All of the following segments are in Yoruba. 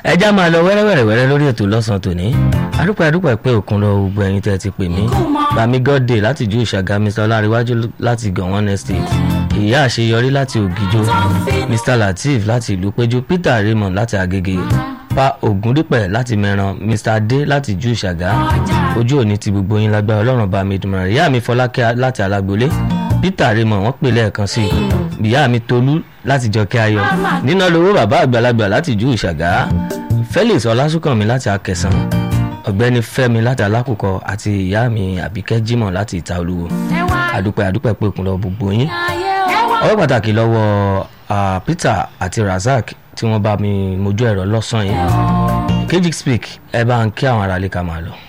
ẹja máa lọ wẹ́rẹ́wẹ́rẹ́wẹ́rẹ́ lórí ètò lọ́sàn-án tòní adúpẹ́ adúpẹ́ pé òkun lọ gbogbo ẹ̀yin tẹ́ ti pè mí bami godday láti ju ìṣàgá mr ọláríwájú láti gànwọ́n estate ìyá àṣeyọrí láti ògìjó mr lateef láti ìlú péjú peter raymond láti agége pa ògúndípẹ̀ láti mẹ́ran mr adé láti ju ìṣàgá ojú òní ti gbogbo yín lágbára ọlọ́run bá mi dùnmọ̀ ìyá mi fọlákẹ́ láti alágbolé peter raymond wọ́n pè lẹ́ẹ̀kan sí i ìyá mi tolú láti jọkẹ́ ayọ̀ nínà lówó bàbá àgbàlagbà láti ju ìṣàgá felix ọlásùnkànmí láti akẹsàn ọ̀gbẹ́ni fẹ́mi láti alákòókò àti ìyá mi àbíkẹ́ jimoh láti ìta olúwo àdúpẹ́ àdúpẹ́ pé òkun lọ gbogbo yín ọwọ́ pàtàkì lọ́wọ́ peter àti razak tí wọ́n bá mi mojú ẹ̀rọ lọ́sàn-án yìí kejì speak ẹ bá ń kí àwọn aráalé ká máa lọ.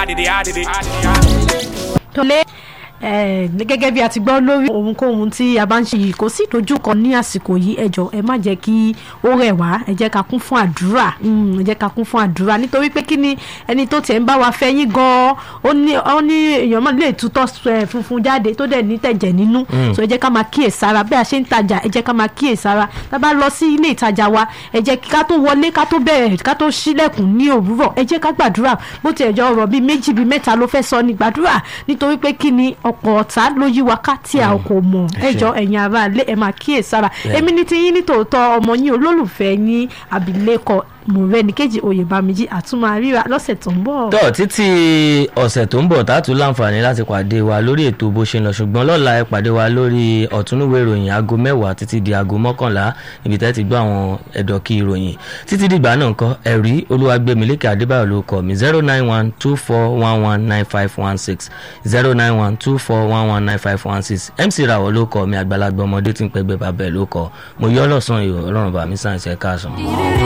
tọ́lé gẹ́gẹ́ bí a ti gbọ́ lórí ohunkóhun tí a bá ń ṣe yìí kò sí ìdojúkọ ní àsìkò yìí ẹjọ́ ẹ má jẹ́ kí ó rẹ̀ wá ẹ jẹ́ ká kún fún àdúrà ẹ jẹ́ ká kún fún àdúrà nítorí pé kí ni ẹni tó tiẹ̀ ń bá wa fẹ́ yín gan-an ó ní ó ní èèyàn máa lè tutọ́ funfun jáde tó dẹ̀ ní tẹ̀jẹ̀ nínú so ẹ jẹ́ ká máa kíyè sára bí a ṣe ń tajà ẹ jẹ́ ká máa kíyè sára tá a bá lọ sí ilé ìtajà wa ẹ jẹ́ ká tó wọlé ká tó bẹ̀rẹ̀ ká tó ṣílẹ̀kùn ní òwúrọ̀ ẹ jẹ́ ká gbàdúrà bó tiẹ̀ jọ ọ̀rọ̀ bíi méjì bíi mẹ́ta ló fẹ́ sọ ní gbàdúrà nítorí pé kí ni ọ̀pọ̀ ọ̀tá ló yí wa ká tí a kò mọ̀ ẹjọ́ ẹ̀yin ara lé ẹ̀ máa kíyè sára èmi ní ti yín nítòótọ́ ọmọ yín olólùfẹ́ yín abilékọ mọ̀rẹ́nìkejì oyèbámijì àtúmọ̀ àríra lọ́sẹ̀ tó ń bọ̀. tọ́ títí ọ̀sẹ̀ tó ń bọ̀ tá a tún láǹfààní láti pàdé wa lórí ètò bó ṣe ń lọ ṣùgbọ́n lọ́la ẹ pàdé wa lórí ọ̀túnúwé ìròyìn aago mẹ́wàá títí di aago mọ́kànlá ibi tẹ́ ti gbọ́ àwọn ẹ̀dọ̀kí ìròyìn títí dìgbà náà ńkọ́ ẹ̀rí olúwàgbẹ̀mílẹ́kẹ̀ adébáyọ̀ ló kọ́ mi zero nine one two four one one nine five one six zero nine one two four one one nine five one six mc rawọ ló kọ́ mi àgbàlagbà ọmọdé tí ń pẹ́gbẹ́ bàbẹ̀ ló kọ́ mo yọ́ lọ́sàn-án ìrọ̀ ọlọ́run bàmí sáyẹ̀nsì ẹ̀ka àsán.